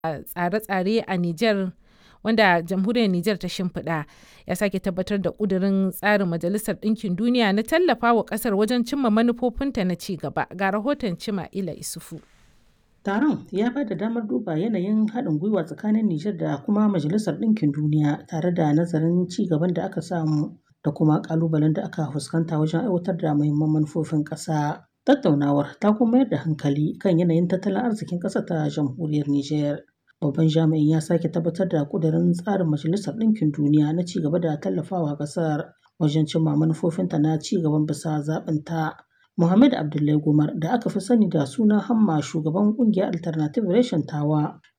tsare-tsare a Nijar wanda jamhuriyar Nijar ta shimfiɗa ya sake tabbatar da ƙudurin tsarin Majalisar Ɗinkin Duniya na tallafa wa ƙasar wajen cimma manufofinta na ci gaba. Ga rahoton Cima'ila Isufu. Taron ya ba da damar duba yanayin haɗin gwiwa tsakanin Nijar da kuma Majalisar Ɗinkin Duniya tare da nazarin ci gaban da aka samu da kuma ƙalubalen da aka fuskanta wajen aiwatar da muhimman manufofin ƙasa. Tattaunawar ta kuma mayar da hankali kan yanayin tattalin arzikin ƙasar ta jamhuriyar Nijar. Babban jami'in ya sake tabbatar da ƙudurin tsarin Majalisar Ɗinkin Duniya na ci gaba da tallafawa ƙasar wajen cimma manufofinta na ci gaban bisa zaɓinta. Muhammad Abdullahi Gumar da aka fi sani da suna Hamma shugaban ƙungiyar Alternative Reshen Tawa